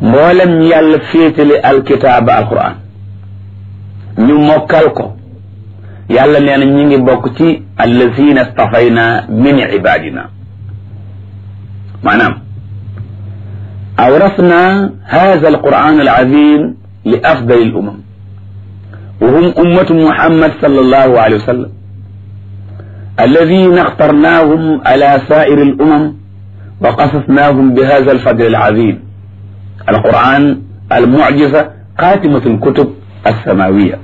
mboolem ñu yàlla féetale alkitaaba alquran ñu mokkal ko yàlla nee na ñi ngi bokk ci allazina stafayna min ibadina maanaam awrasna hada alquran alazim li afdali alumam wa hum ummatu muhammad sallallahu alayhi wa sallam الذين اخترناهم على سائر الأمم وقصصناهم بهذا الفضل العظيم القرآن المعجزة خاتمة الكتب السماوية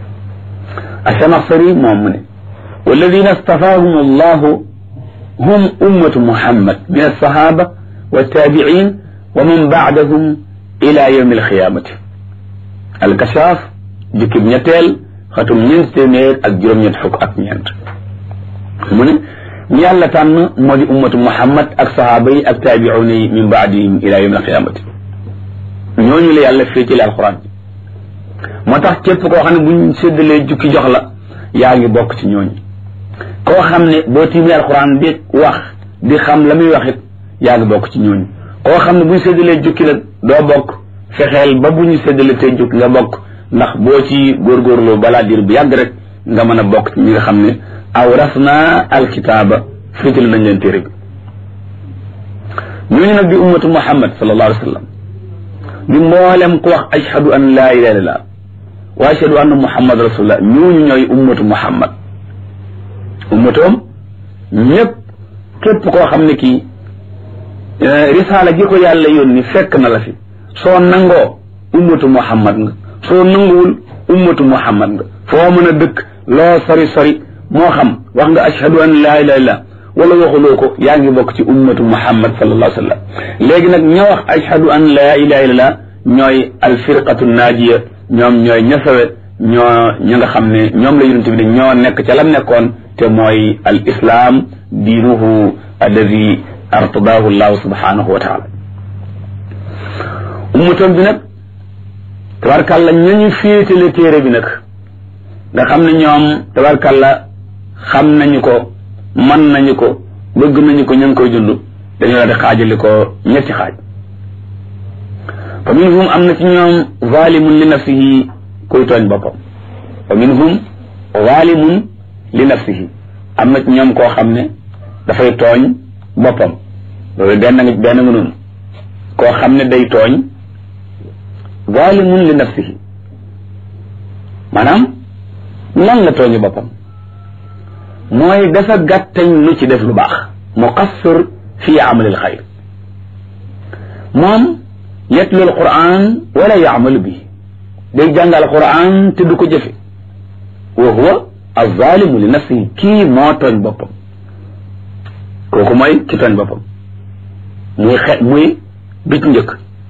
الشمصري مؤمن والذين اصطفاهم الله هم أمة محمد من الصحابة والتابعين ومن بعدهم إلى يوم القيامة الكشاف جكب نتيل ختم نينتينير ak juróom ñett fukk ak ñeent mu ne ñu yàlla tànn moo di ummatu muhammad ak sahaaba yi ak taabiuuna yi min baadihim ila yawm alqiyamati ñooñu la yàlla féetale alquran bi moo tax képp koo xam ne buñ séddalee jukki jox la yaa ngi bokk ci ñooñu koo xam ne boo tiimee alquran di wax di xam la muy wax it yaa ngi bokk ci ñooñu koo xam ne buñ séddalee jukki nag doo bokk fexeel ba bu ñu séddalee tey jukki nga bokk ndax boo ci góorgóorloo balaa diir bu yàgg rek nga mën a bokk ci ñi nga xam ne awrasna alkitaaba féetale nañ leen téere bi ñooñu nag di ummatu muhammad sallallahu alayhi wa sallam di mboolem ku wax ashhadu an laa ilaha illallah wa ashhadu anna muhammad rasulullah ñooñu ñooy ummatu muhammad ummatoom ñëpp képp koo xam ne kii risaala gi ko yàlla yónni fekk na la fi soo nangoo ummatu muhammad nga soo nanguwul ummatu muhammad nga foo mën a dëkk loo sori sori moo xam wax nga ashhadu an laa ilaha illallah wala waxuloo ko yaa ngi bokk ci ummatu muhammad sallallahu alayhi wa sallam léegi nag ña wax ashhadu an laa ilaha illallah ñooy alfirqatu naajiya ñoom ñooy ñasawe ñoo ña nga xam ne ñoom la yonent bi ne ñoo nekk ca lam nekkoon te mooy al islam diinuhu alladi artadahu llahu subhanahu wa taala ummatoom bi nag tabarkàlla ñañu féetale téere bi nag nga xam ne ñoom tabarkàlla xam nañu ko man nañu ko bëgg nañu ko ña ngi koy dund dañoo la di xaajali ko ñetti xaaj fa minhum am na ci ñoom zalimun li nafsihi kuy tooñ boppam fa minhum zalimun li nafsihi am na ci ñoom koo xam ne dafay tooñ boppam loolu benn nga benn nga noonu koo xam ne day tooñ zalimun li nafsihi maanaam lan la tooñu boppam mooy dafa gàttañ lu ci def lu baax muqassir fi amalil xayr moom yatlu alquran wala yaamalu bi day jàng alquran te du ko jëfe wa huwa alzalimu li nafsihi kii moo tooñ boppam kooku mooy ki tooñ boppam muy xe muy bit njëkk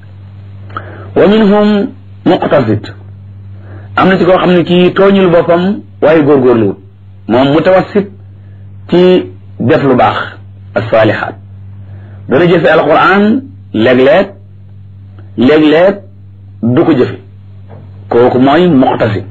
wa minhum muqtasid am na ci koo xam ne kii tooñul boppam waaye góorgóorluwut moom mutawassit ci def lu baax asalihaat dana jëfe alquran léeg-léeg léeg-léeg du ko jëfe kooku mooy muqtasid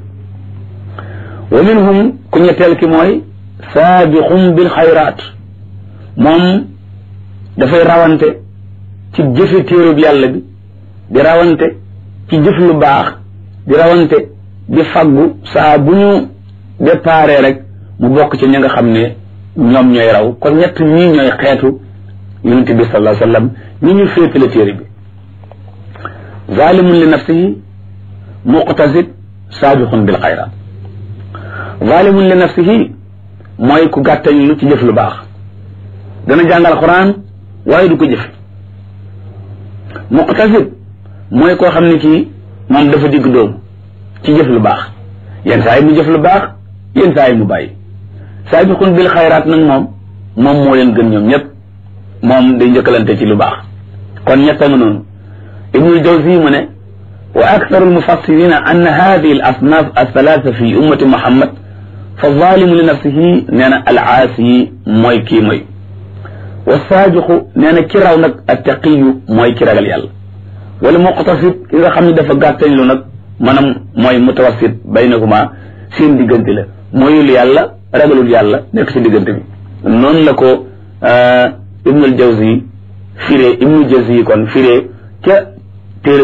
wa minhum ku ñetteel ki mooy saabiqum bil xayraat moom dafay rawante ci jëfe téerub yàlla bi di rawante ci jëf lu baax di rawante di faggu saa bu ñu déparé rek mu bokk ci ñi nga xam ne ñoom ñooy raw kon ñett ñii ñooy xeetu yonente bi sallallahu alayhi wa sallam ñi ñu féetale téere bi zalimun li nafsihi muqtasid saabiqun bil xayraat zalimun li nafsihi mooy ku gàttañ lu ci jëf lu baax dana jàngal quran waaye du ko jëf muqtasid mooy koo xam ne kii moom dafa digg dóomu ci jëf lu baax yenn saa yi mu jëf lu baax yenn saa yi mu bàyyi saabiqun bil xayraat nag moom moom moo leen gën ñoom ñëpp moom day njëkkalante ci lu baax kon ñetta nga noonu ibnul jawzi mu ne wa aktharu almufassirina anna hadihi al asnaf althalatha fi ummati muhammad fa zalimu li nafsihi nee na al aasi mooy kii mooy wa saabiqu nee na ki raw nag attaqiyu mooy ki ragal yàlla wala muqtasid ki nga xam ne dafa gàttañ lu nag maanaam mooy mutawassit baynahuma seen diggante la mooyul yàlla ragalul yàlla nekk ci diggante bi noonu la ko ibnul jawzi firee ibnul jawzi kon firee ca